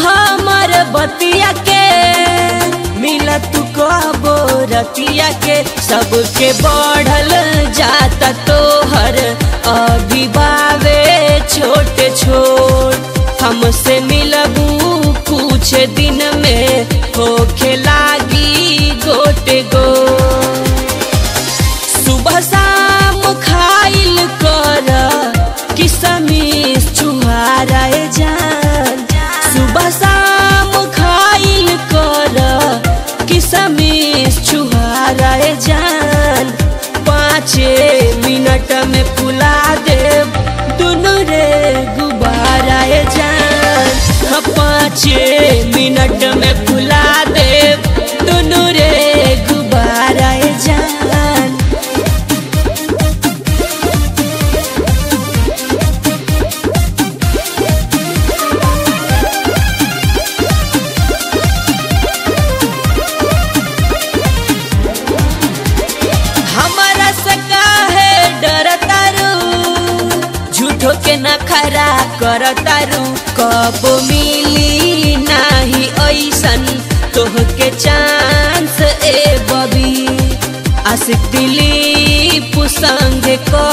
हमर बतिया के मिला तू कबो रतिया के सबके बढ़ल जाता तोहर अभी बावे छोटे छोट हमसे मिलबू कुछ दिन में होखे लागी गोटे गो सुबह शाम खाइल कर किसमिस छुहारा जान सुबह शाम खाइल कर किसमिस छुहारा जान पाँचे मिनट में फुला दे दुनू रे गुब्बारा जान हाँ, पाँचे मिनट में फुला दे दुनू रे गुब्बारा जान हमारा सका है डर तारू झूठो के न खरा कर तारू कब मिली नाही ऐसन तोह के चांस ए बबी आशिक दिली पुसंग को